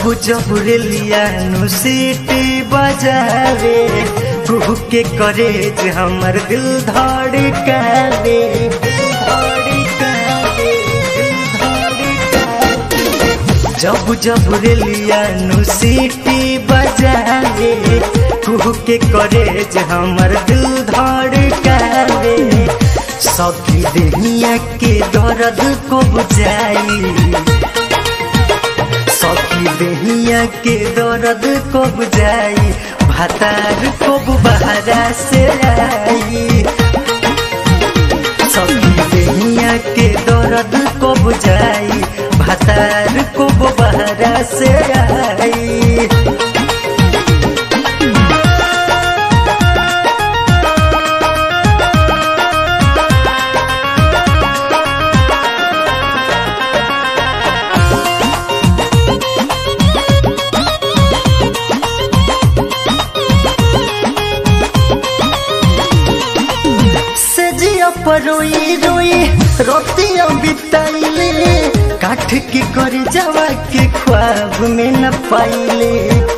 जब जब रेलिया नु सीटी बजावे कुहू के करे जे हमर दिल धड़कावे दिल धड़कावे, दिल धड़कावे। जब जब रेलिया नु सीटी बजावे कुहू के करे जे हमर दिल धड़कावे सखी देहिया के दर्द को बुझाई सखी देहिया के दर्द को बुझाई भातार को बहरा से आई सखी देहिया के दर्द को बुझाई भातार को बहरा से आई सजिया पर रोई रोई रोतिया बिताइले काठ के कर जावा के ख्वाब में न पाइले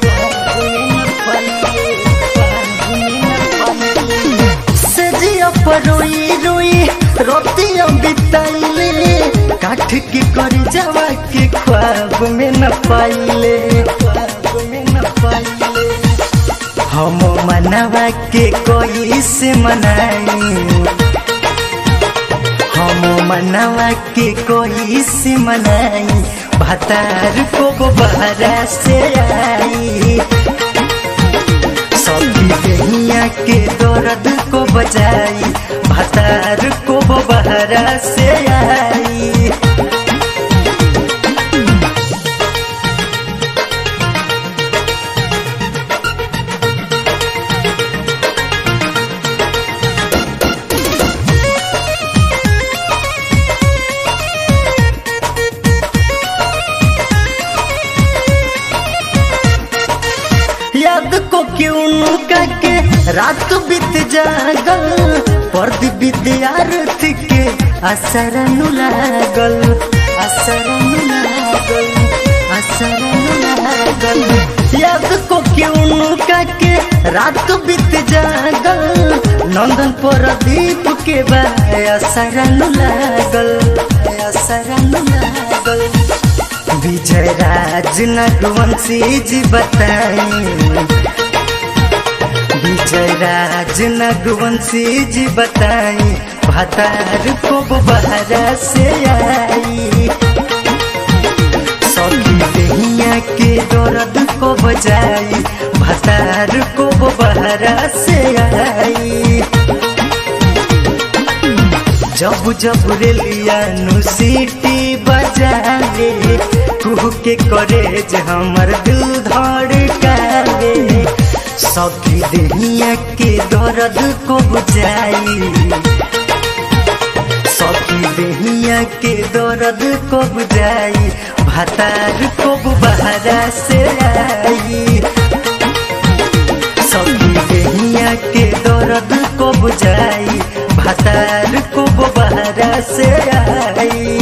सजिया पर रोई रोई रोतिया बिताइले काठ के कर जावा के ख्वाब में न पाइले ख्वाब में न पाइले हम मनवा के कोई से मनाई हम मनवा के कोई से मनाई भतार को बहरा से आई सभी दहिया के दर्द को बजाई भतार को बहरा से आई याद को क्यों नुका के रात बीत जागल पर्द विद्यार्थी के असर नु लागल असर नु लागल असर नु लागल याद को क्यों नुका के रात बीत जागल नंदन प्रदीप के बा असर नु लागल असर नु लागल विजय राज नगवंशी जी बताई विजय राज नगवंशी जी बताई भतार को बहरा से आई सखी दहिया के दर्द को बजाई भतार को बहरा से आई जब जब रेलिया नु सीटी बजावे कुह के करे जे हमर दिल धड़कावे सखी देहिया के दर्द को बुझाई सखी देहिया के दर्द को बुझाई भतार को बहरा से आई सखी देहिया के दर्द को बुझाई भतार को बहरा से आई